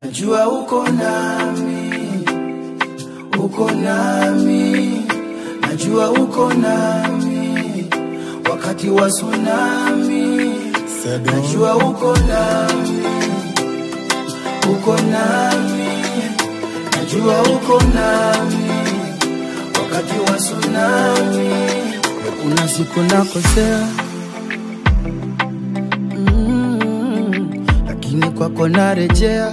Najua uko nami, uko nami, najua uko nami wakati wa tsunami. Najua uko nami, uko nami, najua uko nami wakati wa tsunami. Kuna siku nakosea mm, lakini kwako narejea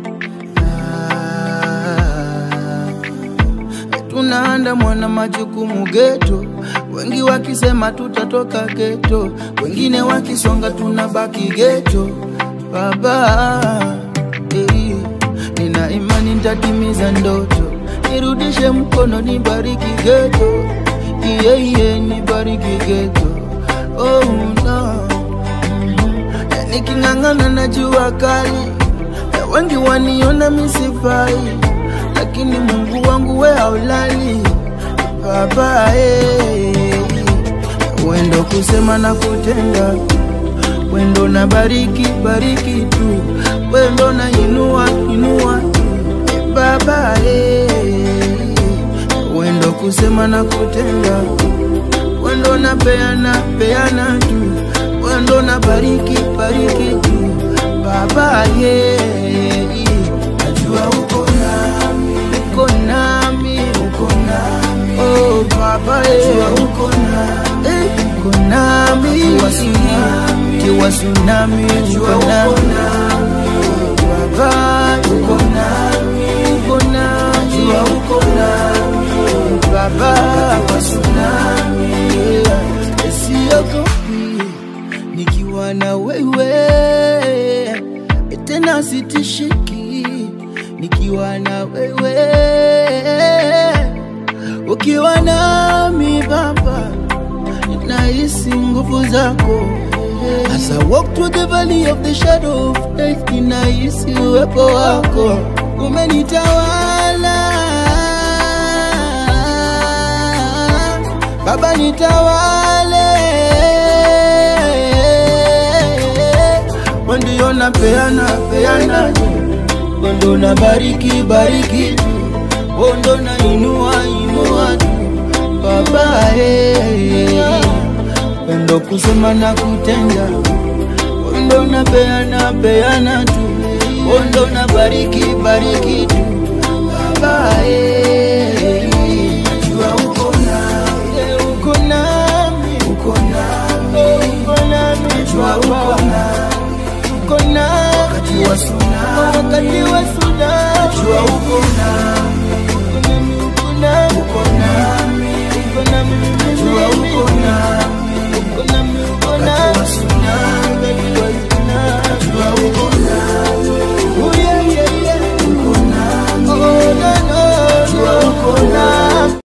tunaandamwa na majukumu geto, wengi wakisema tutatoka geto, wengine wakisonga tunabaki geto. Baba eh, nina imani nitatimiza ndoto, nirudishe mkono, nibariki geto, iye iye, nibariki geto. Oh no, Mhm. niking'ang'ana na jua kali, na wengi waniona misifai lakini Mungu wangu we haulali baba eh. Wendo kusema na kutenda, wendo na bariki bariki tu, wendo na inua inua tu eh, baba eh. Wendo kusema na kutenda, wendo na peana peana tu, wendo na bariki bariki tu baba eh. Najua uko nami, uko nami, uko nami. Oh baba, eh, uko nami, eh, uko nami. Kiwa tsunami, kiwa tsunami, uko nami. Baba, uko nami, uko nami. Najua uko nami, baba. Kiwa tsunami, yeah. Siogopi nikiwa na wewe, tena sitishiki nikiwa na wewe, ukiwa nami Baba, nahisi nguvu zako. As I walk through the valley of the shadow of death, ninahisi uwepo wako umenitawala Baba, nitawale ndio napeana peana ndo na bariki bariki tu ndo na inua inua tu baba eh. ndo kusema na kutenda ndo na peana peana tu ndo na bariki bariki tu baba eh. Najua uko nami, uko nami, uko nami, uko nami, najua uko nami uko nami wakati wa tsunami, wakati wa